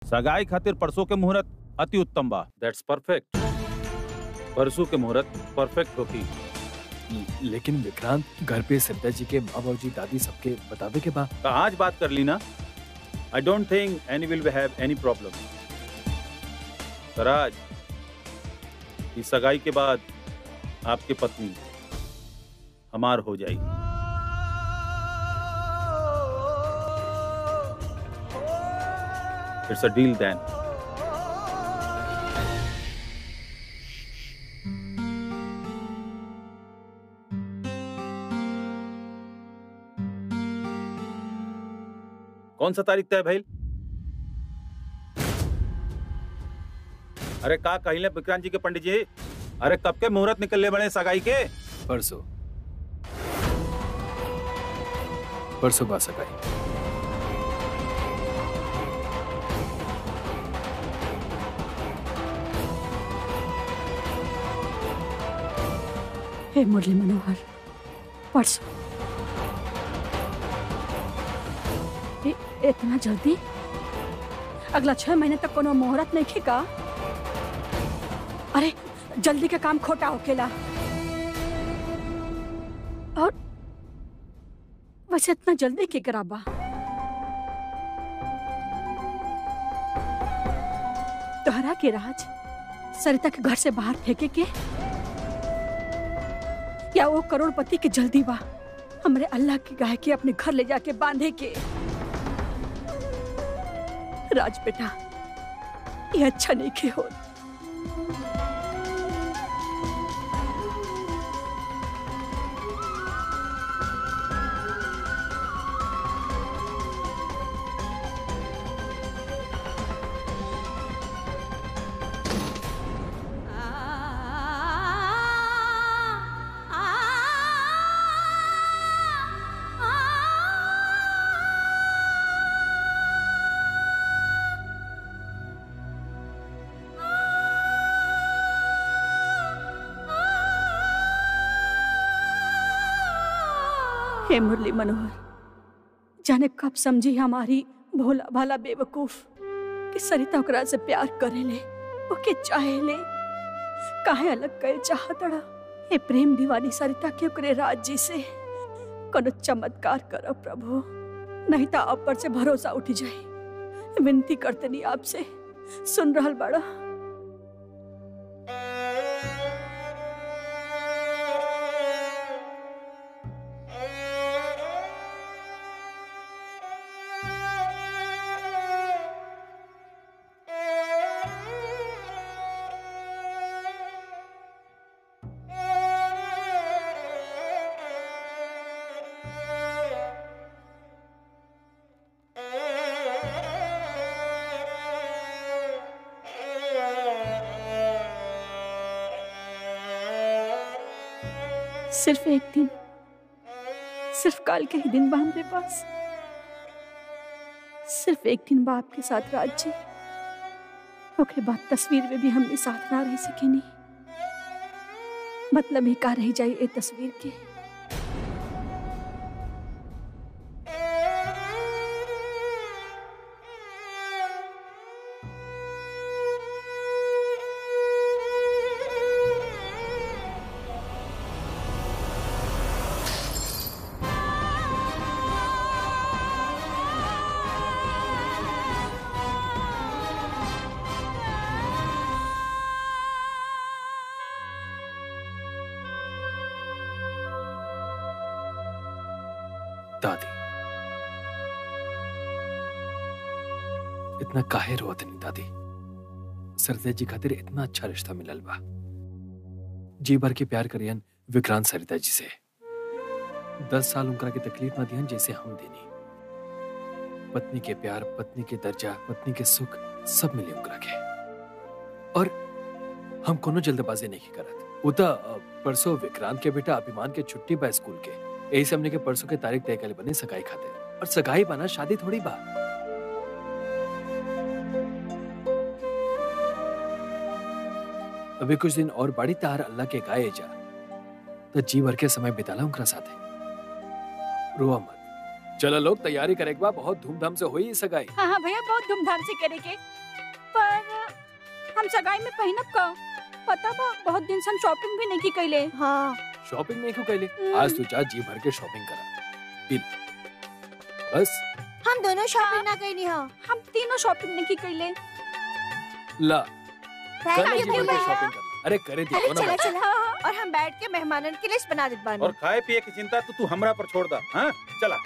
सगाई खातिर परसों के मुहूर्त अति उत्तम बा दैट्स परफेक्ट परसों के मुहूर्त परफेक्ट होगी लेकिन विक्रांत घर पे सरिता जी के माँ बाबूजी दादी सबके बतावे के बा तो आज बात कर ली ना I don't think any will have any problem Raj इस सगाई के बाद आपकी पत्नी हमार हो जाएगी इट्स अ डील देन कौन सा तारीख तय भाई अरे का कहिले विक्रांत जी के पंडित जी अरे कब के मुहूर्त निकलने बड़े सगाई के परसों परसों बा सगाई हे मुरली मनोहर परसों इ- इतना जल्दी अगला छह महीने तक कोनो मुहूर्त नहीं खिका अरे जल्दी के काम खोटा होकेला और वैसे इतना जल्दी के कराबा तोहरा के राज सरिता के घर से बाहर फेंके के या वो करोड़पति के जल्दी बा हमरे अल्लाह की गाय के अपने घर ले जाके बांधे के राज बेटा ये अच्छा नहीं के हो हे मुरली मनोहर जाने कब समझी हमारी भोला भाला बेवकूफ कि सरिता ओकरा से प्यार करेले ओके चाहेले काहे अलग कर चाहतड़ा हे प्रेम दीवानी सरिता के ओकरे राज जी से कोनो चमत्कार करो प्रभु नहीं तो आप पर से भरोसा उठ जाए विनती करते नहीं आपसे सुन रहल बड़ा सिर्फ एक दिन सिर्फ कल के ही दिन बा हमरे पास सिर्फ एक दिन बा आपके साथ राज जी ओकरे बाद तस्वीर में भी हमने साथ ना रह सके नहीं मतलब ही का रह जाई ए तस्वीर के दादी इतना काहे रोत नहीं दादी सरदे जी खातिर इतना अच्छा रिश्ता मिलल बा जी भर के प्यार करियन विक्रांत सरिता जी से दस साल उनकरा के तकलीफ ना दिहन जैसे हम देनी पत्नी के प्यार पत्नी के दर्जा पत्नी के सुख सब मिले उनकरा के और हम कोनो जल्दबाजी नहीं करत वो तो अ, परसों विक्रांत के बेटा अभिमान के छुट्टी बा स्कूल के यही से हमने के परसों के तारीख तय करे बने सगाई खातिर और सगाई बना शादी थोड़ी बा अभी कुछ दिन और बड़ी तार अल्लाह के गाए जा तो जी भर के समय बिताला उनका साथे रोआ मत चलो लोग तैयारी करे एक बार बहुत धूमधाम से हुई सगाई हाँ हाँ भैया बहुत धूमधाम से करेंगे पर हम सगाई में पहनब का पता बा बहुत दिन से हम शॉपिंग भी नहीं की कैले हाँ शॉपिंग नहीं क्यों कैले हम्म। आज तू जा जी भर के शॉपिंग करा पी ले। बस हम दोनों शॉपिंग ना गई नहीं हो हम तीनों शॉपिंग नहीं की कैले ला थैंक कल यू जी भर के भैया शॉपिंग कर ला। अरे करे अरे दियो ना चला बच्चा। चला और हम बैठ के मेहमानन की लिस्ट बना देत बानी और खाए पिए की चिंता तो तू हमरा पर छोड़ दा हाँ चला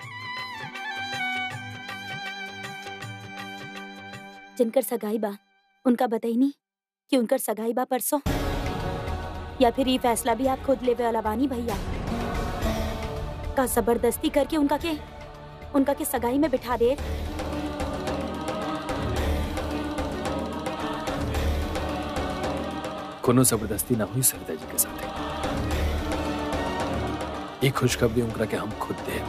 जिनकर सगाई बा उनका बताई नहीं कि उनकर सगाई बा परसों या फिर ये फैसला भी आप खुद लेवे वाला बानी भैया का जबरदस्ती करके उनका के उनका के सगाई में बिठा दे कोनो जबरदस्ती ना हुई सरिता जी के साथ एक खुशखबरी उनका के हम खुद दे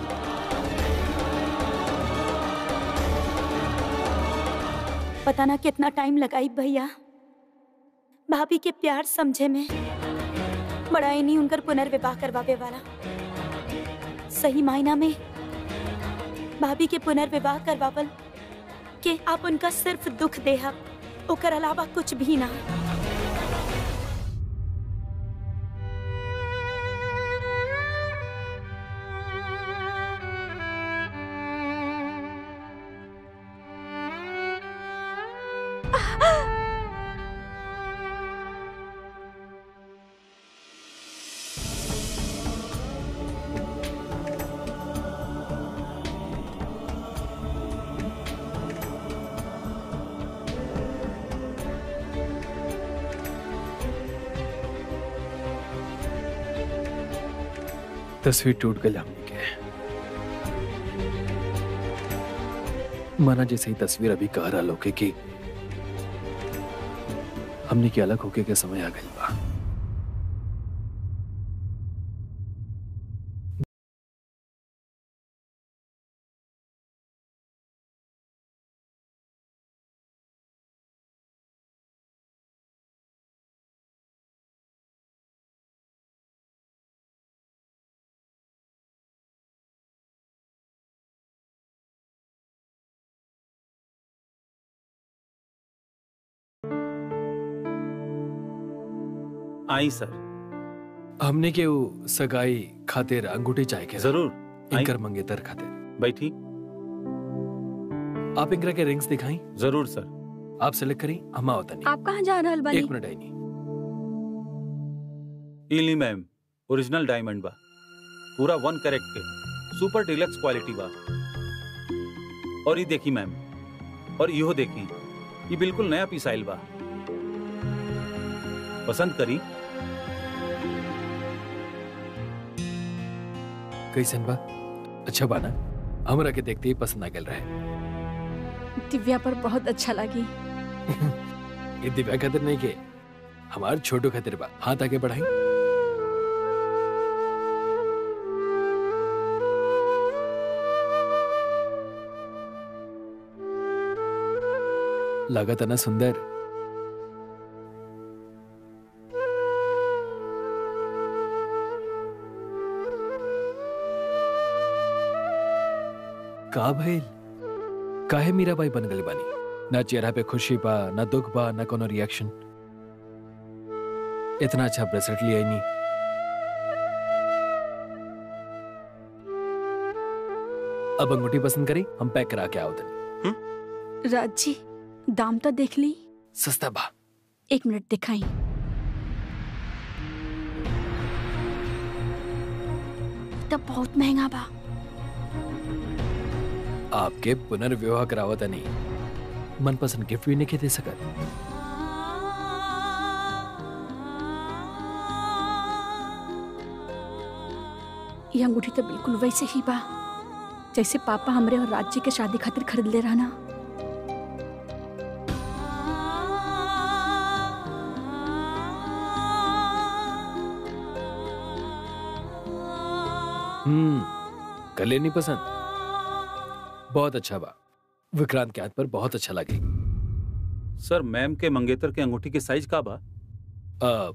पता ना कितना टाइम लगाई भैया भाभी के प्यार समझे में बड़ा ही नहीं उनकर पुनर्विवाह करवावे वाला सही मायना में भाभी के पुनर्विवाह करवावल के आप उनका सिर्फ दुख देहा ओकर अलावा कुछ भी ना तस्वीर टूट गई हमने के माना जैसे ही तस्वीर अभी कह रहा लोके कि हमने के अलग होके के समय आ गई बा आई सर हमने के वो सगाई खातिर अंगूठी चाहे के जरूर आई इनकर मंगेतर खातिर बैठी आप इनकरा के रिंग्स दिखाई जरूर सर आप सेलेक्ट करी हम आवता नहीं आप कहाँ जा रहल बानी एक मिनट आई नहीं इली मैम ओरिजिनल डायमंड बा पूरा वन कैरेट के सुपर डिलक्स क्वालिटी बा और ये देखी मैम और इहो देखी ये बिल्कुल नया पीस आइल बा पसंद करी कैसन बा अच्छा बा ना हमरा के देखते ही पसंद आ गल रहे दिव्या पर बहुत अच्छा लगी ये दिव्या खातिर नहीं के हमार छोटो खातिर बा हाथ आगे बढ़ाई लागत है ना सुंदर का भइल काहे मीरा बाई बन गई बानी ना चेहरा पे खुशी बा ना दुख बा ना कोनो रिएक्शन इतना अच्छा ब्रेसलेट लिया ही नहीं अब अंगूठी पसंद करी हम पैक करा के आओ तनी राज जी दाम तो देख ली सस्ता बा एक मिनट दिखाई तो बहुत महंगा बा आपके पुनर्विवाह करावत नहीं मनपसंद गिफ्ट भी नहीं दे सकत ये अंगूठी तो बिल्कुल वैसे ही बा जैसे पापा हमरे और राज जी के शादी खातिर खरीद ले रहा ना हम्म कले नहीं पसंद बहुत अच्छा बा विक्रांत के हाथ पर बहुत अच्छा लगे सर मैम के मंगेतर के अंगूठी के साइज का बा आ,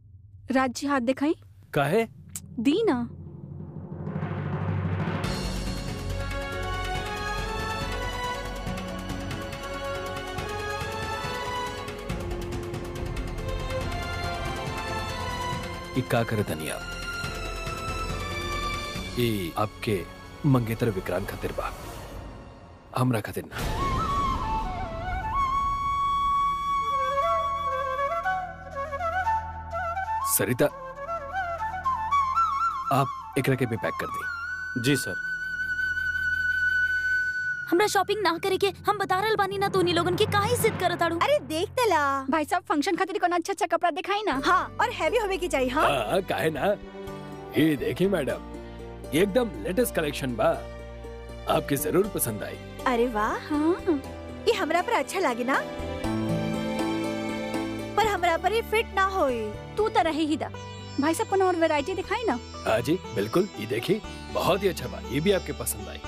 राज जी हाथ दिखाई काहे दी ना ई का करे तनी आप ई आपके मंगेतर विक्रांत खातिर बा हमरा खातिर ना सरिता आप एकरा के भी पैक कर दी जी सर हमरा शॉपिंग ना करे के हम बता रहल बानी ना तोनी लोगन के काहे जिद करत आड़ू अरे देख तला भाई साहब फंक्शन खातिर कोनो अच्छा अच्छा कपड़ा दिखाई ना हाँ और हैवी होवे की चाहिए हाँ हाँ काहे ना ये देखिए मैडम ये एकदम लेटेस्ट कलेक्शन बा आपके जरूर पसंद आई अरे वाह हाँ ये हमरा पर अच्छा लागे ना पर हमरा पर ये फिट ना होए तू तो रहे ही दा भाई साहब कोनो और वैरायटी दिखाई ना हाँ जी बिल्कुल ये देखिए बहुत ही अच्छा बा ये भी आपके पसंद आई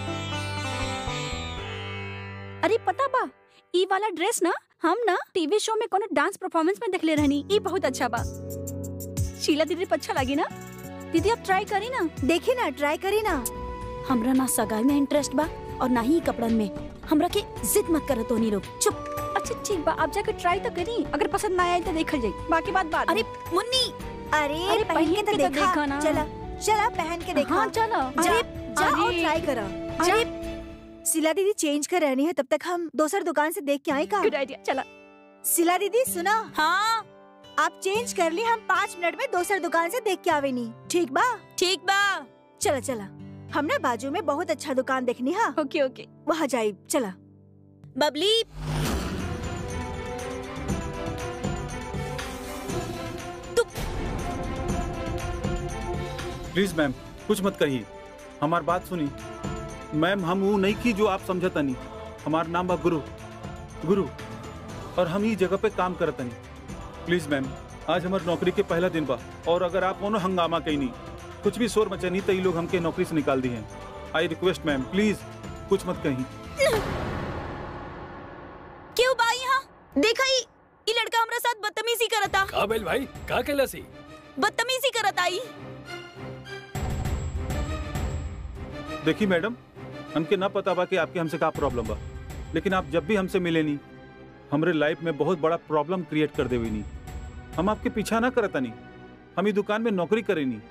अरे पता बा ई वाला ड्रेस ना हम ना टीवी शो में कोनो डांस परफॉर्मेंस में देखले रहनी ई बहुत अच्छा बा शीला दीदी पर अच्छा लगी ना दीदी आप ट्राई करी ना देखी ना ट्राई करी ना हमरा ना सगाई में इंटरेस्ट बा और ना ही कपड़न में हमरा के जिद मत करत तोनी लोग चुप अच्छा ठीक बा आप जाकर ट्राई तो करी अगर पसंद ना आए तो देखल जाई बाकी बात बात अरे मुन्नी अरे, अरे, पहन के तो तो देखा देखा ना। चला चला पहन के देखा हाँ चलो जा, जा और अरे, ट्राई करा जा। अरे सिला दीदी चेंज कर रहनी है तब तक हम दूसर दुकान से देख के आए का गुड आइडिया चला सिला दीदी सुना हाँ आप चेंज कर ली हम पाँच मिनट में दूसर दुकान से देख के आवे नी ठीक बा ठीक बा चला चला हमने बाजू में बहुत अच्छा दुकान देखनी हाँ ओके ओके वहाँ जाए चला बबली प्लीज मैम कुछ मत कहिए हमार बात सुनी मैम हम वो नहीं की जो आप समझतनी हमार नाम बा गुरु गुरु और हम ई जगह पे काम करतनी प्लीज मैम आज हमार नौकरी के पहला दिन बा और अगर आप कोनो हंगामा कहीं कुछ भी शोर मचनी तो ये लोग हमके नौकरी से निकाल दी हैं आई रिक्वेस्ट मैम प्लीज कुछ मत कहीं क्यों बा यहाँ देखा ही ई लड़का हमरा साथ बदतमीजी करता का बेल भाई का केला सी बदतमीजी करत आई देखिए मैडम हमके ना पता बा कि आपके हमसे का प्रॉब्लम बा लेकिन आप जब भी हमसे मिले नी हमरे लाइफ में बहुत बड़ा प्रॉब्लम क्रिएट कर देवी नी हम आपके पीछा ना करता नी हम ई दुकान में नौकरी करे नी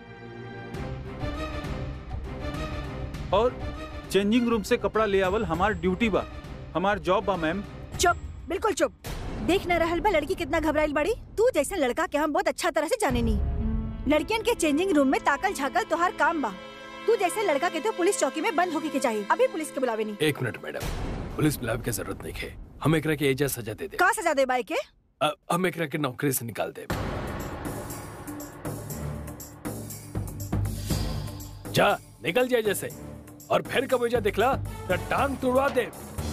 और चेंजिंग रूम से कपड़ा ले आवल हमार ड्यूटी बा हमार जॉब बा मैम चुप बिल्कुल चुप देख न रहल बा लड़की कितना घबराइल बड़ी तू जैसा लड़का के हम बहुत अच्छा तरह से जाने नी लड़कियन के चेंजिंग रूम में ताकल झाकल तोहार काम बा तू जैसे लड़का के तो पुलिस चौकी में बंद होके के चाहिए अभी पुलिस के बुलावे नी एक मिनट मैडम पुलिस बुलाव की जरूरत नहीं है हम एकरा के एजा सजा दे दे का सजा दे बाई के अ- हम एकरा के नौकरी से निकाल दे जा निकल जाए जैसे और फिर कब एजा दिखला तो टांग तुड़वा दे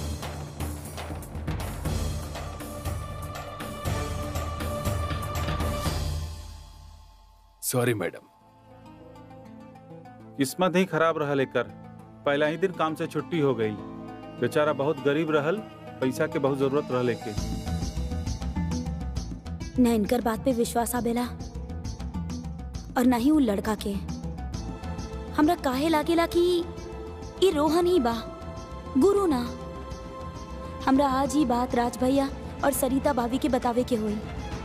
सॉरी मैडम किस्मत ही खराब रहल एकर पहला ही दिन काम से छुट्टी हो गई बेचारा बहुत गरीब रहल पैसा के बहुत जरूरत रहल के न इनकर बात पे विश्वास आवेला और न ही उ लड़का के हमरा काहे लागेला कि ई रोहन ही बा गुरु ना हमरा आज ही बात राज भैया और सरिता भाभी के बतावे के होई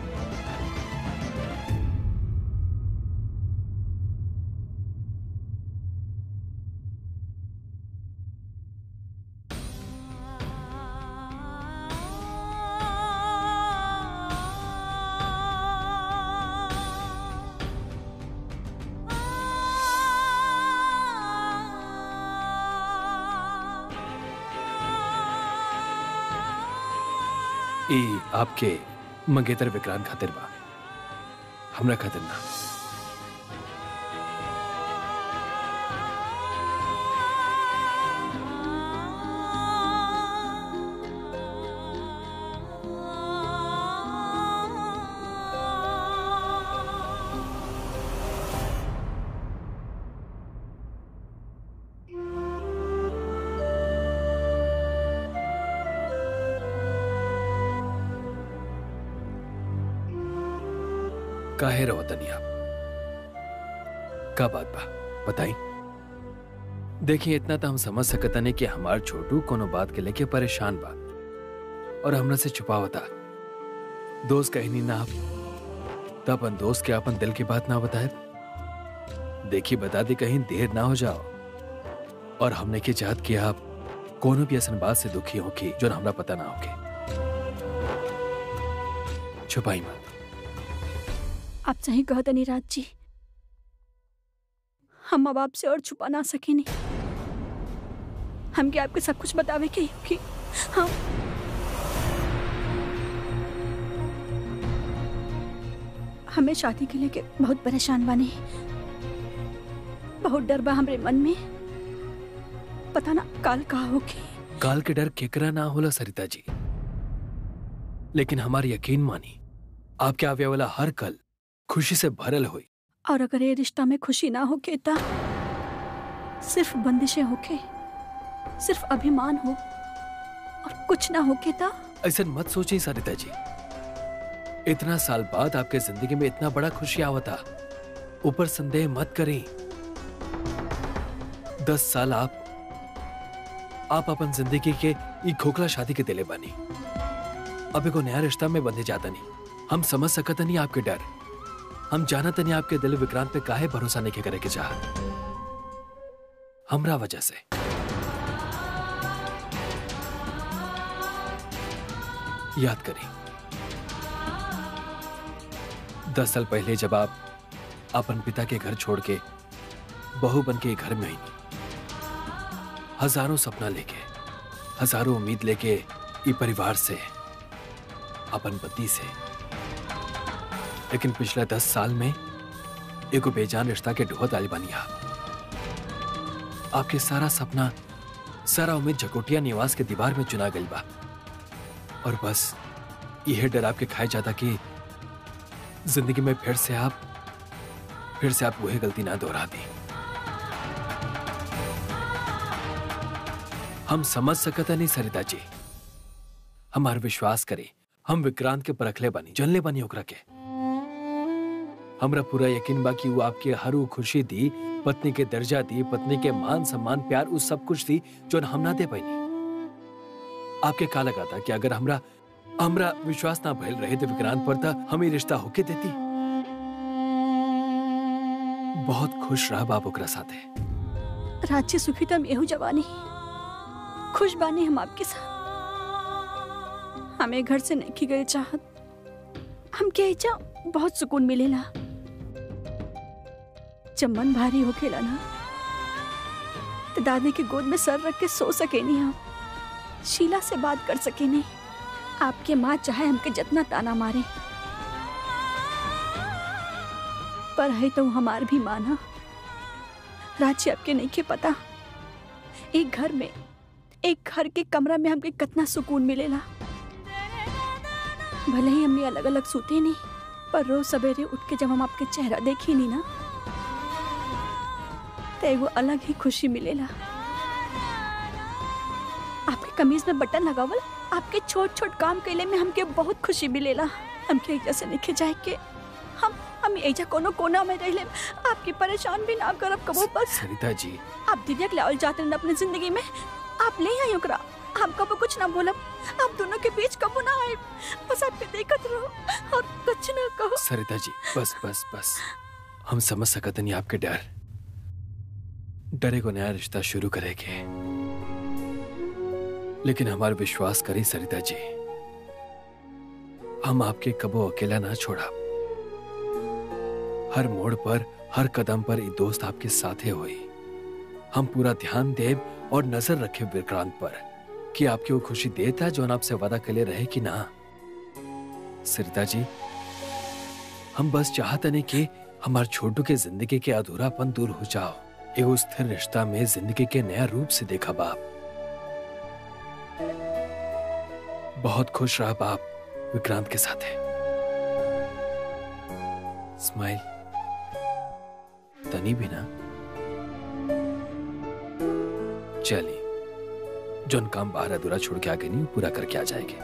ई आपके मंगेतर विक्रांत खातिर बा हमरा खातिर ना काहे रहो तनी आप का बात बा बताई देखिए इतना तो हम समझ सकता नहीं कि हमार छोटू कोनो बात के लेके परेशान बा और हमरा से छुपावता दोस्त कहनी ना आप तो अपन दोस्त के अपन दिल की बात ना बताए देखी बता दी कहीं देर ना हो जाओ और हमने की चाहत कि आप कोनो भी ऐसा बात से दुखी हो कि जो हमरा पता ना होके छुपाई मत आप सही कहत नहीं राज जी हम अब आपसे और छुपा ना सके नहीं हमके आपके सब कुछ बतावे के कि हाँ हमें शादी के लेके बहुत परेशान बानी बहुत डर बा हमरे मन में पता ना काल का होगी काल के डर केकरा ना होला सरिता जी लेकिन हमारी यकीन मानी आपके आवे वाला हर कल खुशी से भरल हुई और अगर ये रिश्ता में खुशी ना होके ता सिर्फ बंदिशें होके सिर्फ अभिमान हो और कुछ ना होके ता ऐसा मत सोचिए सरिता जी इतना साल बाद आपके जिंदगी में इतना बड़ा खुशी आवता ऊपर संदेह मत करें दस साल आप आप अपन जिंदगी के ई खोखला शादी के दिले बनी अब एगो नया रिश्ता में बंधे जाता नहीं हम समझ सकत नहीं आपके डर हम जानत नहीं आपके दिल विक्रांत पे काहे भरोसा नहीं करे के चाह हमरा वजह से याद करें दस साल पहले जब आप अपन पिता के घर छोड़ के बहू बन के घर में आई हजारों सपना लेके हजारों उम्मीद लेके ई परिवार से अपन पति से लेकिन पिछले दस साल में एगो बेजान रिश्ता के ढोहत आली बनी आप आपके सारा सपना सारा उम्मीद झकोटिया निवास के दीवार में चुना गई बा और बस यह डर आपके खाए जाता कि जिंदगी में फिर से आप फिर से आप वही गलती ना दोहरा दी हम समझ सकता नहीं सरिता जी हमार विश्वास करे हम विक्रांत के परखले बनी जनले बनी ओकरा के हमरा पूरा यकीन बा कि वो आपके हर वो खुशी दी पत्नी के दर्जा दी पत्नी के मान सम्मान प्यार उस सब कुछ दी जो हम ना दे पाई आपके का लगा था कि अगर हमरा हमरा विश्वास ना भइल रहे तो विक्रांत पर था हमें रिश्ता होके देती बहुत खुश रहा बाप ओकरा साथे राज्य सुखी तम एहू जवानी खुश बानी हम आपके साथ हमें घर से नहीं की गई चाहत हम के जा बहुत सुकून मिलेला जब मन भारी हो खेला ना तो दादी के गोद में सर रख के सो सके नहीं हम शीला से बात कर सके नहीं आपके माँ चाहे हमके जितना ताना मारे पर है तो हमार भी माना राज्य आपके नहीं के पता एक घर में एक घर के कमरा में हमके कितना सुकून मिलेला भले ही हमने अलग अलग सूते नहीं पर रोज सवेरे उठ के जब हम आपके चेहरा देखी नहीं ना तो एगो अलग ही खुशी मिलेला आपके कमीज में बटन लगावल आपके छोट छोट काम कैले में हमके बहुत खुशी मिलेला हमके एजा से निखे जाए के हम हम एजा कोनो कोना में रह लेम आपकी परेशान भी ना करब कबो बस सरिता जी आप दिव्या लावल जाते हैं अपने जिंदगी में आप ले आई ओकरा हम कबो कुछ ना बोलब आप दोनों के बीच कबो ना आए बस आपके देखत रहो और कुछ ना कहो सरिता जी बस बस बस हम समझ सकत नहीं आपके डर डरे को नया रिश्ता शुरू करेंगे लेकिन हमारा विश्वास करी सरिता जी हम आपके कबो अकेला ना छोड़ा हर मोड़ पर हर कदम पर ये दोस्त आपके साथे हुई हम पूरा ध्यान देव और नजर रखे विक्रांत पर कि आपकी वो खुशी देता जो आपसे वादा के लिए रहे कि ना सरिता जी हम बस चाहते नहीं कि हमारे छोटू के जिंदगी के अधूरापन दूर हो जाओ एगो स्थिर रिश्ता में जिंदगी के नया रूप से देखा बाप बहुत खुश रहा बाप विक्रांत के साथ है स्माइल तनी भी ना चलिए जोन काम बाहर अधूरा छोड़ के आगे नहीं पूरा करके आ जाएंगे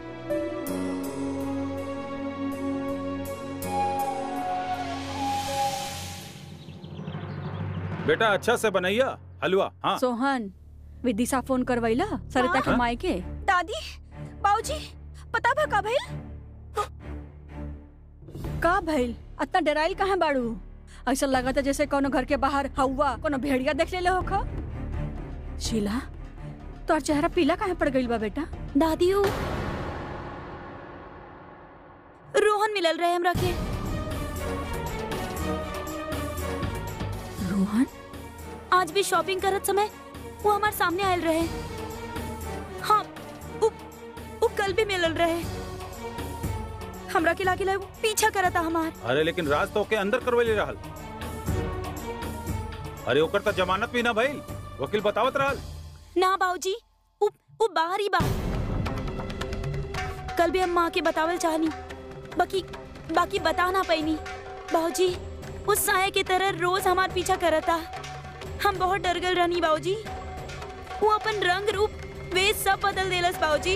बेटा अच्छा से बनैया हलवा हाँ सोहन विदिशा फोन करवैला सरिता के हाँ? माई के दादी बाबूजी पता बा का भइल का भइल अतना डराइल कहाँ बाड़ू ऐसा लगा था जैसे कोनो घर के बाहर हवा कोनो भेड़िया देख ले हो खा शीला तोर चेहरा पीला काहे पड़ गइल बा बेटा दादी उ रोहन मिलल रहे हमरा के रोहन आज भी शॉपिंग करत समय वो हमारे सामने आयल रहे हाँ उ, उ कल भी मिलल रहे हमरा के लागे वो पीछा करता हमार अरे लेकिन राज तो के अंदर करवले रहल अरे ओकर त जमानत भी ना भइल वकील बतावत रहल ना बाबूजी उ उ बाहर ही बा कल भी हम माँ के बतावल चाहनी बाकी बाकी बता ना पैनी बाबूजी उस साया की तरह रोज हमार पीछा करता हम बहुत डर गल रहनी बाबूजी वो अपन रंग रूप वे सब बदल देलस बाबूजी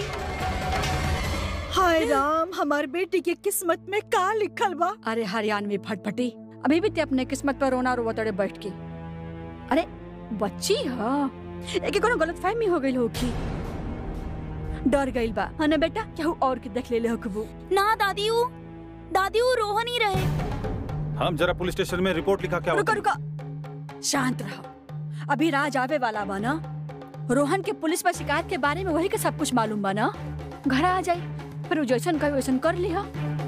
हाय राम हमार बेटी के किस्मत में का लिखल बा अरे हरियाणवी फटफटी अभी भी ते अपने किस्मत पर रोना रोवत अड़े बैठ के अरे बच्ची ह एके कोनो गलत फहमी हो गइल होखी डर गइल बा हने बेटा केहू और के देख लेले होखबू ना दादी उ दादी उ रोहन ही रहे हम जरा पुलिस स्टेशन में रिपोर्ट लिखा क्या रुको रुको शांत रहो अभी राज आवे वाला बा ना रोहन के पुलिस पर शिकायत के बारे में वही के सब कुछ मालूम बा ना घर आ जाई फिर उ जैसन कही वैसन कर लिहा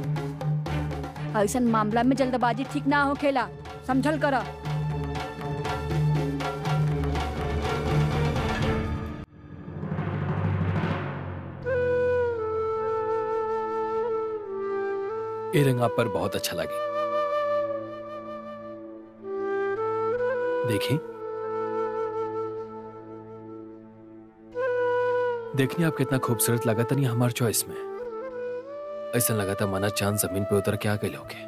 ऐसन मामला में जल्दबाजी ठीक ना होखेला समझल करा ये रंग आप पर बहुत अच्छा लगे देखिए देखनी आप कितना खूबसूरत लगा था नहीं हमार चॉइस में ऐसा लगा था माना चांद जमीन पे उतर के आ गए लोगे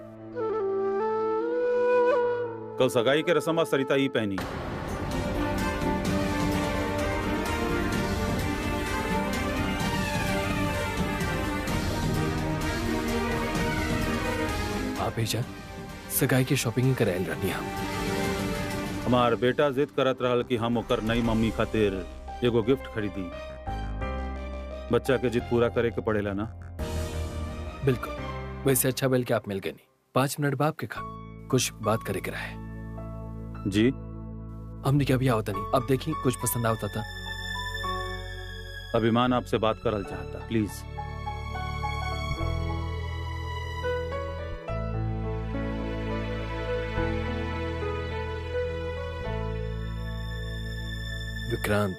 कल सगाई के रस्म आज सरिता ही पहनी आप ही जा सगाई की शॉपिंग करायल रहनी हम हमार बेटा जिद करत रहल कि हम ओकर नई मम्मी खातिर एगो गिफ्ट खरीदी बच्चा के जिद पूरा करे के पड़ेला ना बिल्कुल वैसे अच्छा बेल के आप मिल गए नहीं पांच मिनट बाप के खा कुछ बात करे के रहे जी हमने क्या भी आवता नहीं अब देखी कुछ पसंद आवता था अभिमान आपसे बात करल चाहता प्लीज विक्रांत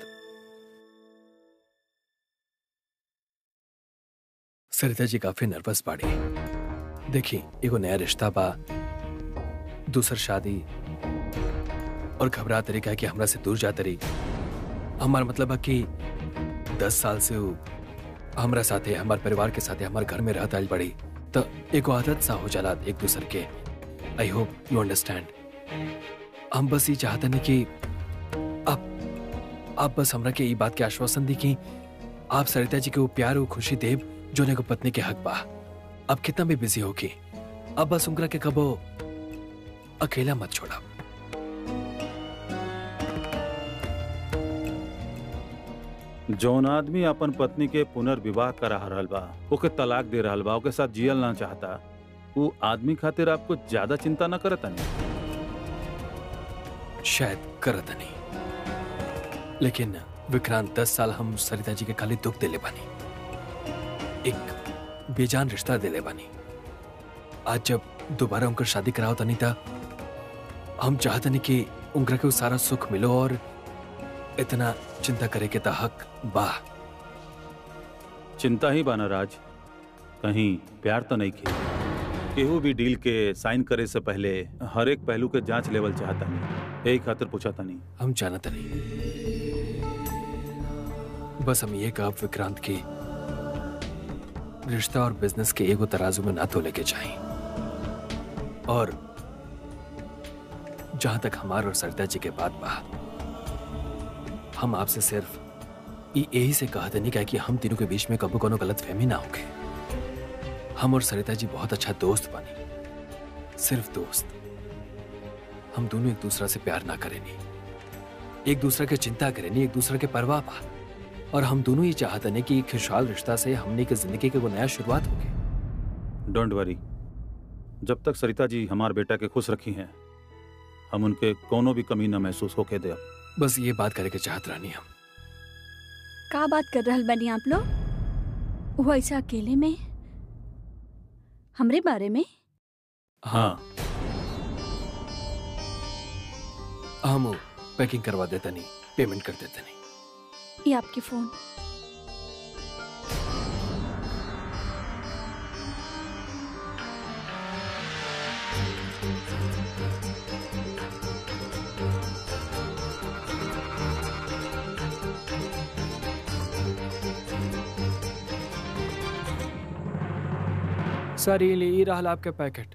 सरिता जी काफी नर्वस बाड़ी देखी एगो नया रिश्ता बा दूसर शादी और घबरा तरीका कि हमरा से दूर जा तरी हमार मतलब बा कि दस साल से उ हमरा साथे हमार परिवार के साथे हमार घर में रहत आइल बड़ी तो एगो आदत सा हो जाला एक दूसर के आई होप यू अंडरस्टैंड हम बस ये चाहते नहीं कि आप आप बस हमरा के ई बात के आश्वासन दी कि आप सरिता जी के वो प्यार और खुशी देव जो ने को पत्नी के हक बा अब कितना भी बिजी होगी अब बस उनकरा के कबो अकेला मत छोड़ा जौन आदमी अपन पत्नी के पुनर्विवाह करा रहल बा ओके तलाक दे रहल बा ओके साथ जियल ना चाहता वो आदमी खातिर आपको ज्यादा चिंता न करता नहीं शायद करत नहीं लेकिन विक्रांत दस साल हम सरिता जी के खाली दुख देले बानी एक बेजान रिश्ता देले बानी आज जब दोबारा उनकर शादी कराओ तनी था हम चाहते नहीं कि उनकरा के वो सारा सुख मिलो और इतना चिंता करे के ता हक बा चिंता ही बाना राज कहीं प्यार तो नहीं की केहू भी डील के साइन करे से पहले हर एक पहलू के जांच लेवल चाहता नहीं यही खातिर पूछा था नहीं हम जानत नहीं बस हम ये कहा विक्रांत की रिश्ता और बिजनेस के एगो तराजू में ना तो लेके जाए और जहां तक हमार और सरिता जी के बात बा हम आपसे सिर्फ ई यही से कहा नहीं क्या कि हम तीनों के बीच में कबो कोनो गलत फहमी ना होगे हम और सरिता जी बहुत अच्छा दोस्त बनी सिर्फ दोस्त हम दोनों एक दूसरा से प्यार ना करेनी एक दूसरे के चिंता करेनी एक दूसरे के परवाह पा और हम दोनों ये चाहते हैं कि एक खुशहाल रिश्ता से हमने की जिंदगी के वो नया शुरुआत होगी डोंट वरी जब तक सरिता जी हमार बेटा के खुश रखी हैं हम उनके कोनो भी कमी न महसूस होके दे बस ये बात करे के चाहत रहनी हम का बात कर रहल बनी आप लोग वो ऐसा अकेले में हमरे बारे में हाँ हम पैकिंग करवा देता नहीं पेमेंट कर देता नहीं ये आपके फोन सर ये ले रहा आपका पैकेट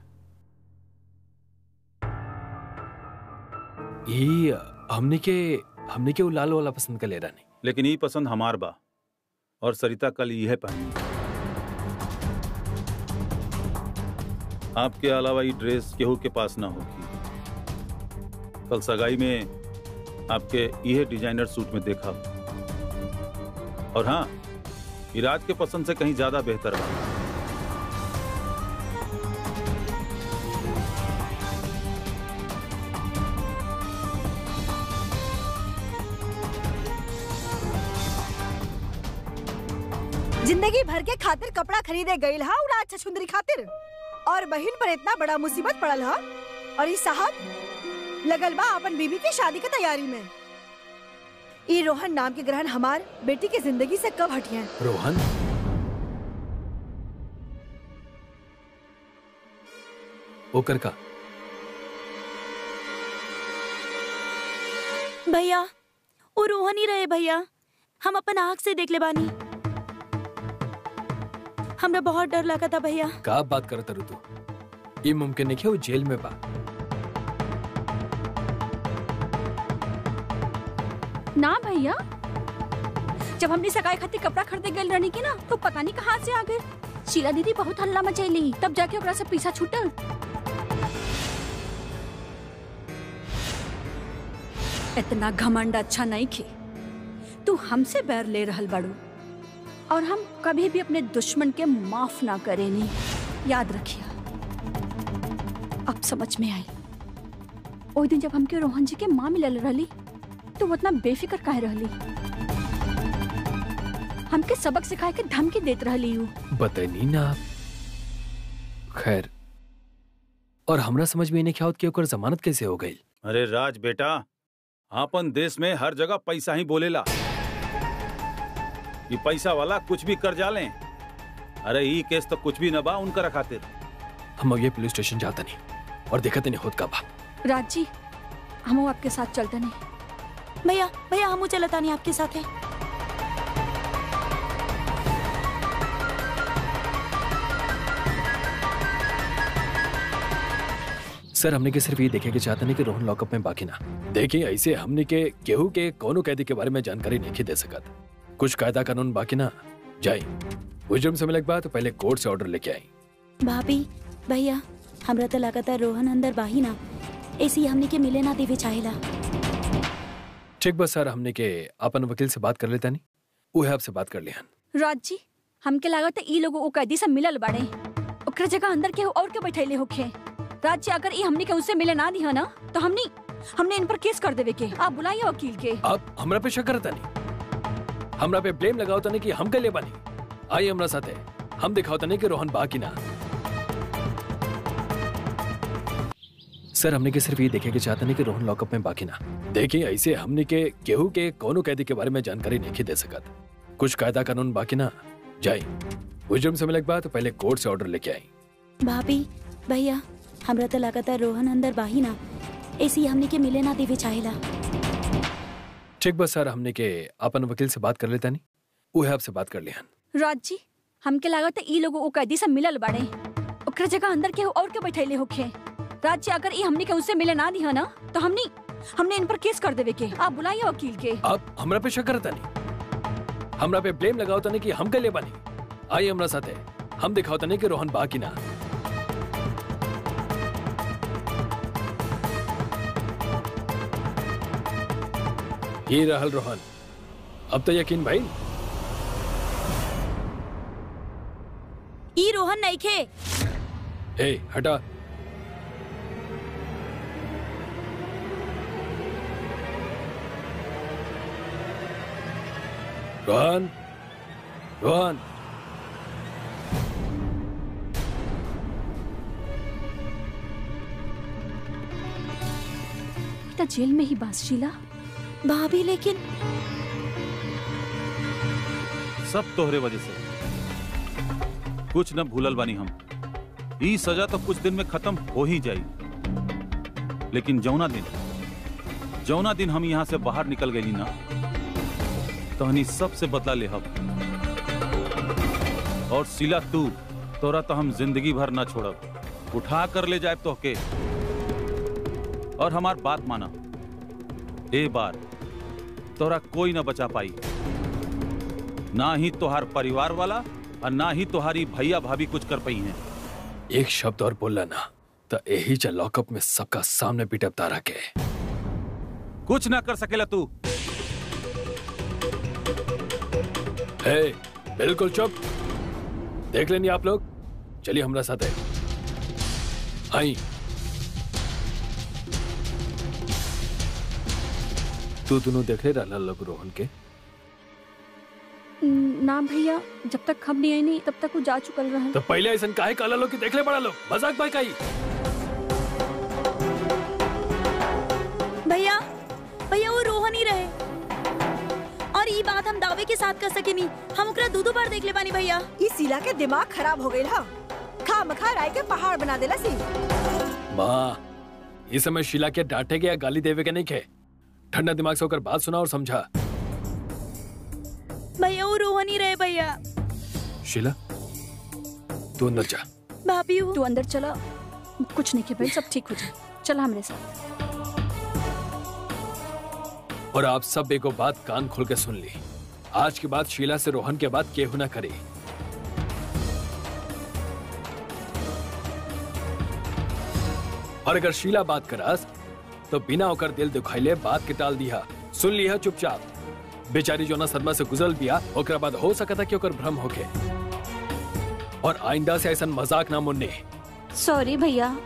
ये हमने के हमने के वो लाल वाला पसंद कर ले रहा नहीं लेकिन ये पसंद हमार बा और सरिता कल यह पहनी आपके अलावा ये ड्रेस केहू के पास ना होगी कल सगाई में आपके यह डिजाइनर सूट में देखा और हाँ ये राज के पसंद से कहीं ज्यादा बेहतर बा जिंदगी भर के खातिर कपड़ा खरीदे गईल हा और आज छछुंदरी खातिर और बहन पर इतना बड़ा मुसीबत पड़ल हा और ई साहब लगल बा अपन बीबी की शादी की तैयारी में ई रोहन नाम के ग्रहण हमार बेटी की जिंदगी से कब हटिए रोहन ओकर का भैया वो रोहन ही रहे भैया हम अपन आँख से देख ले बानी हमरा बहुत डर लगा था भैया का बात करत रू तू ये मुमकिन नहीं कि वो जेल में बा ना भैया जब हमने सगाई खातिर कपड़ा खरीदे गए रहनी की ना तो पता नहीं कहाँ से आ गए शीला दीदी बहुत हल्ला मचैली तब जाके ओकरा से पीछा छूटल इतना घमंड अच्छा नहीं खे तू हमसे बैर ले रहल बाड़ू और हम कभी भी अपने दुश्मन के माफ ना करेनी याद रखिया अब समझ में आई ओ दिन जब हमके रोहन जी के माँ मिलल रहली तो वो इतना बेफिक्र काहे रहली हमके सबक सिखाए के धमकी देत रहली यू बतैनी ना आप खैर और हमरा समझ में नहीं क्या होत कि ओकर जमानत कैसे हो गई अरे राज बेटा आपन देश में हर जगह पैसा ही बोलेला ये पैसा वाला कुछ भी कर जाले अरे ई केस तो कुछ भी न बा उनका खातिर हम अब ये पुलिस स्टेशन जाता नहीं और देखते नहीं होत का बा राज जी हम आपके साथ चलते नहीं भैया भैया हम चलता नहीं आपके साथ है सर हमने के सिर्फ ये देखे के चाहते नहीं कि रोहन लॉकअप में बाकी ना देखिए ऐसे हमने के केहू के कोनो कैदी के बारे में जानकारी नहीं दे सकत कुछ कायदा कानून बाकी ना जाए हुजूम से मिले के बाद पहले कोर्ट से ऑर्डर लेके आई भाभी भैया हमरा तो लगा था रोहन अंदर बाही ना ऐसी हमने के मिले ना देवे चाहेला ठीक बस सर हमने के अपन वकील से बात कर लेता नहीं वो है आपसे बात कर लिया राज जी हमके लागत ई लोग ओ कैदी से मिलल बाड़े ओकरा जगह अंदर के और के बैठैले होखे राज जी अगर ई हमनी के उससे मिले ना दिया ना तो हमनी हमने इन पर केस कर देवे के आप बुलाइए वकील के आप हमरा पे शक करता नहीं हमरा पे ब्लेम लगाओ तने कि हम के ले बानी आई हमरा साथे हम दिखाओ तने कि रोहन बाकी ना सर हमने के सिर्फ ये देखे के चाहते नहीं कि रोहन लॉकअप में बाकी ना देखिए ऐसे हमने के केहू के कोनो कैदी के बारे में जानकारी नहीं दे सकत कुछ कायदा कानून बाकी ना जाए हुजूम से मिले के बाद पहले कोर्ट से ऑर्डर लेके आई भाभी भैया हमरा तो लगा था रोहन अंदर बाही ना ऐसी हमने के मिले ना देवे चाहेला ठीक बस सर हमने के अपन वकील से बात कर लेता नहीं वो है आपसे बात कर लिया राज जी हमके लागत ई लोग ओ कैदी से मिलल बाड़े ओकरा जगह अंदर के और के बैठैले होखे राज जी अगर ई हमनी के उससे मिले ना दिया ना तो हमनी हमने इन पर केस कर देवे के आप बुलाइए वकील के आप हमरा पे शक करता नहीं हमरा पे ब्लेम लगाओ तने कि हम के ले बानी आई हमरा साथे हम दिखाओ तने कि रोहन बाकी ना ये रहल रोहन अब तो यकीन भाई ई रोहन नहीं खे ए हटा रोहन रोहन बेटा जेल में ही बास शीला भाभी लेकिन सब तोहरे वजह से कुछ न भूलल बानी हम ई सजा तो कुछ दिन में खत्म हो ही जाई लेकिन जौना दिन जौना दिन हम यहाँ से बाहर निकल गई ना तहनी सबसे बदला ले हम और सिला तू तोरा तो हम जिंदगी भर ना छोड़ब उठा कर ले जाए तोहके और हमार बात माना ए बार तोरा कोई ना बचा पाई ना ही तोहार परिवार वाला और ना ही तुम्हारी भैया भाभी कुछ कर पाई हैं एक शब्द और बोलला ना तो यही जा लॉकअप में सबका सामने पीटब तारा के कुछ ना कर सकेला तू हे बिल्कुल चुप देख लेनी आप लोग चलिए हमारा साथ है आई तू दोनों देख ले रहा लोग रोहन के ना भैया जब तक हम नहीं आई नहीं तब तक वो जा चुकल रहा तो पहले ऐसा काहे काला लोग के देख ले बड़ा लोग मजाक भाई काई भैया भैया वो रोहन ही रहे और ये बात हम दावे के साथ कर सके नहीं हम ओकरा दो दो बार देख ले बानी भैया इस सिला के दिमाग खराब हो गई हा खा मखा राय के पहाड़ बना देला सी माँ इस समय शीला के डांटे के या गाली देवे के नहीं खे ठंडा दिमाग से होकर बात सुना और समझा भैया वो रोहन ही रहे भैया शीला तू अंदर जा भाभी वो तू अंदर चला कुछ नहीं किया भाई सब ठीक हो जाए चला हमारे साथ और आप सब एको बात कान खोल के सुन ली आज के बाद शीला से रोहन के बाद केहू ना करे और अगर शीला बात करास तो बिना होकर दिल दुखाइले बात के टाल दिया सुन लिया चुपचाप बेचारी जो ना सदमा से गुजरल बिया ओकरा बाद हो सकता कि ओकर भ्रम होके और आइंदा से ऐसा मजाक ना मुन्ने सॉरी भैया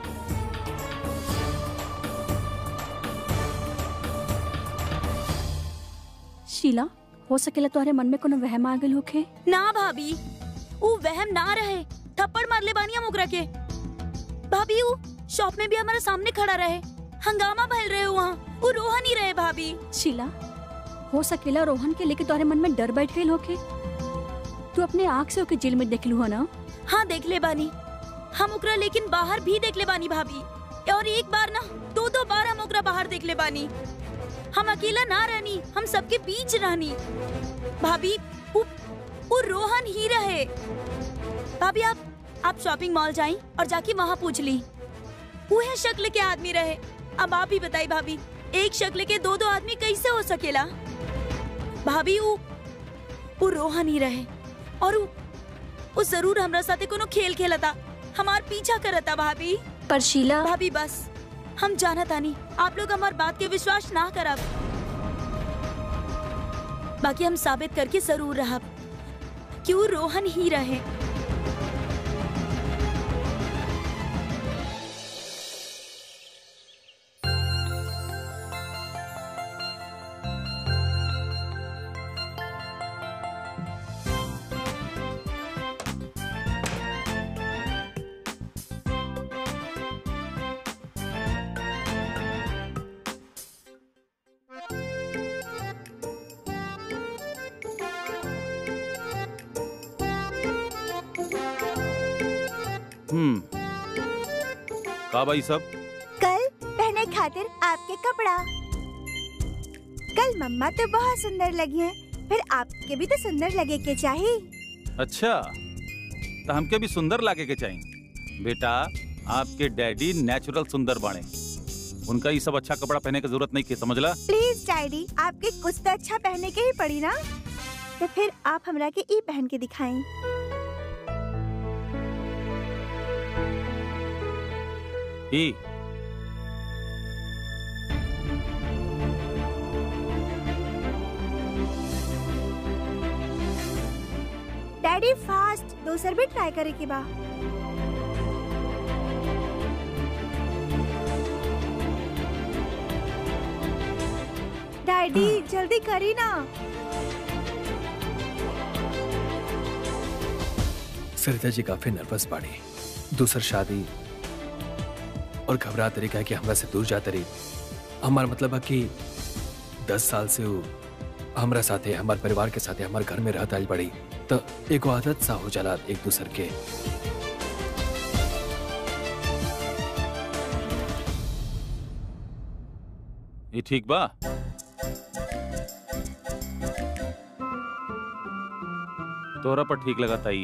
शीला हो सकेला तुम्हारे मन में कोनो वहम आ गइल होखे ना भाभी वो वहम ना रहे थप्पड़ मार ले बानी हम ओकरा के भाभी वो शॉप में भी हमारे सामने खड़ा रहे हंगामा भल रहे वहाँ वो रोहन ही रहे भाभी शीला हो सकेला रोहन के लेके तुम्हारे मन में डर बैठ गइल होखे तू अपने आँख से ओके जेल में देख लू ना हाँ देख ले बानी हम ओकरा लेकिन बाहर भी देख ले बानी भाभी और एक बार ना दो दो बार हम ओकरा बाहर देख ले बानी हम अकेला ना रहनी हम सबके बीच रहनी भाभी वो, वो रोहन ही रहे भाभी आप आप शॉपिंग मॉल जाई और जाके वहाँ पूछ ली वो है शक्ल के आदमी रहे अब आप ही बताई भाभी एक शक्ल के दो दो आदमी कैसे हो सकेला भाभी वो वो रोहन ही रहे और वो वो जरूर हमरा साथे कोनो खेल खेलता हमार पीछा करता भाभी पर शीला भाभी बस हम जाना तानी आप लोग हमार बात के विश्वास ना करब बाकी हम साबित करके जरूर रहब कि वो रोहन ही रहे हम्म का भाई सब कल पहने खातिर आपके कपड़ा कल मम्मा तो बहुत सुंदर लगी हैं फिर आपके भी तो सुंदर लगे के चाहिए अच्छा तो हमके भी सुंदर लागे के चाहिए बेटा आपके डैडी नेचुरल सुंदर बाणे उनका ये सब अच्छा कपड़ा पहने की जरूरत नहीं की समझला प्लीज डैडी आपके कुछ तो अच्छा पहने के ही पड़ी ना तो फिर आप हमरा के ई पहन के दिखाएं ई डैडी फास्ट दोसर भी ट्राई करे के बा डैडी जल्दी करी ना सरिता जी काफी नर्वस बाड़ी दूसर शादी और घबरा तरीका है कि हमरा से दूर जाते रही हमार मतलब है कि दस साल से वो हमरा साथे हमार परिवार के साथे हमार घर में रहत आइल बड़ी तो एगो आदत सा हो जाला एक दूसर के ये ठीक बा तोरा पर ठीक लगा ताई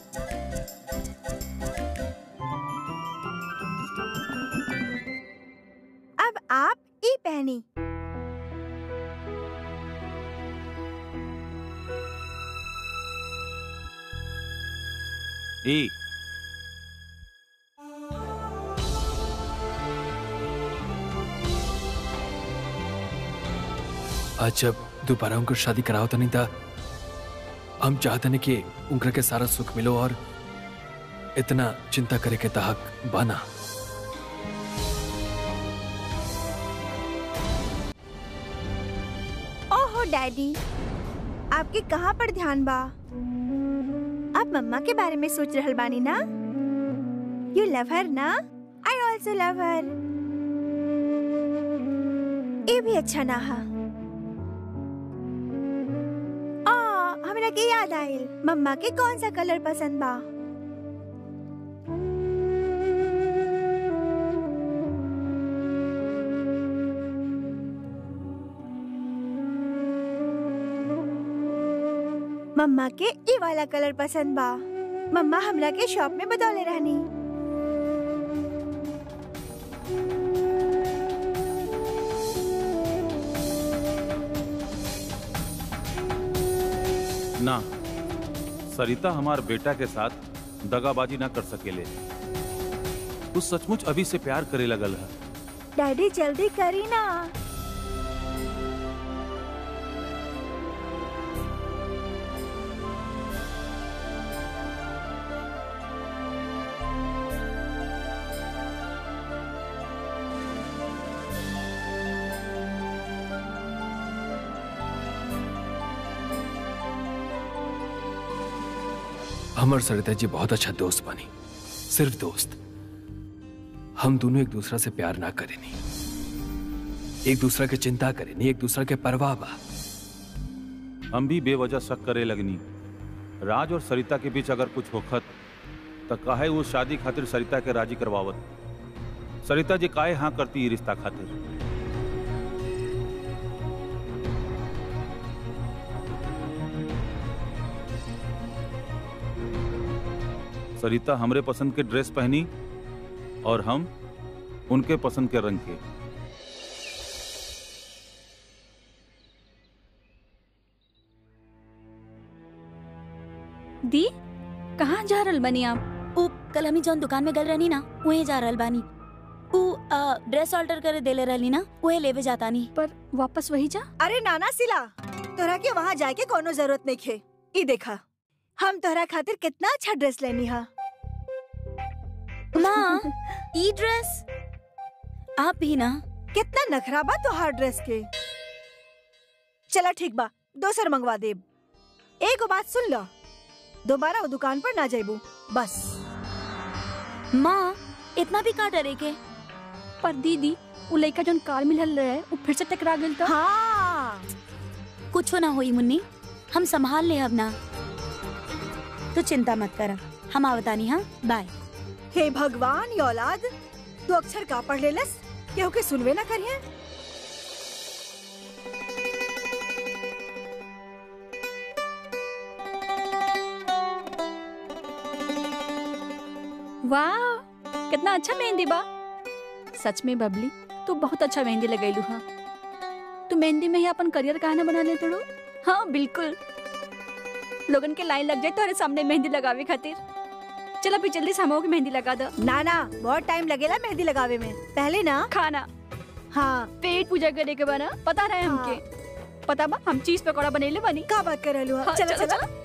अब आप ई पहनी ई आज जब दोबारा उनकर शादी कराओ तो नहीं था हम चाहते नहीं कि उनकर के सारा सुख मिलो और इतना चिंता करे के तहक बाना ओहो डैडी आपके कहाँ पर ध्यान बा आप मम्मा के बारे में सोच रहल बानी ना यू लव हर ना आई ऑल्सो लव हर ये भी अच्छा ना हा आ, हमरा के याद आइल मम्मा के कौन सा कलर पसंद बा मम्मा के ई वाला कलर पसंद बा मम्मा हमरा के शॉप में बतौले रहनी ना सरिता हमार बेटा के साथ दगाबाजी ना कर सकेले तू सचमुच अभी से प्यार करे लगल है डैडी जल्दी करी ना हमर सरिता जी बहुत अच्छा दोस्त बनी सिर्फ दोस्त हम दोनों एक दूसरा से प्यार ना करें नहीं एक दूसरा के चिंता करें नहीं एक दूसरा के परवाह बा हम भी बेवजह शक करे लगनी राज और सरिता के बीच अगर कुछ होखत तो काहे वो शादी खातिर सरिता के राजी करवावत सरिता जी काहे हाँ करती ई रिश्ता खातिर सरिता हमरे पसंद के ड्रेस पहनी और हम उनके पसंद के रंग के दी कहाँ जा रहल बनी आप उ कल हमी जौन दुकान में गल रहनी ना वहीं जा रहल बानी उ अ, ड्रेस ऑल्टर करे देले रहली ना वही लेवे जाता नी पर वापस वही जा अरे नाना सिला तोरा के वहाँ जाए के कोनो जरूरत नहीं खे ई देखा हम तोहरा खातिर कितना अच्छा ड्रेस लेनी हा माँ ई ड्रेस आप भी ना कितना नखरा बा तोहार ड्रेस के चला ठीक बा दोसर मंगवा देब एगो बात सुन लो दोबारा वो दुकान पर ना जाइबू बस माँ इतना भी का डरे के पर दीदी उ लड़का जोन कार मिलल रहे वो फिर से टकरा गेल तो हाँ कुछो ना होई मुन्नी हम संभाल ले अब ना तो चिंता मत कर हम आवतानी हाँ बाय हे भगवान ये औलाद तू अक्षर का पढ़ लेलस केहू के सुनवे ना करिए वाह कितना अच्छा मेहंदी बा सच में बबली तू बहुत अच्छा मेहंदी लगैलू हा तू मेहंदी में ही अपन करियर काहे ना बना ले तोड़ू हाँ बिल्कुल लोगन के लाइन लग जाए तोरे सामने मेहंदी लगावे खातिर चलो अभी जल्दी से हमो की मेहंदी लगा दो ना ना बहुत टाइम लगेला मेहंदी लगावे में पहले ना खाना हाँ पेट पूजा करे के बना पता रहे हमके पता बा हम चीज पकौड़ा बनेले बनी का बात कर रहलू हा? हाँ, चला चलो, चला चलो।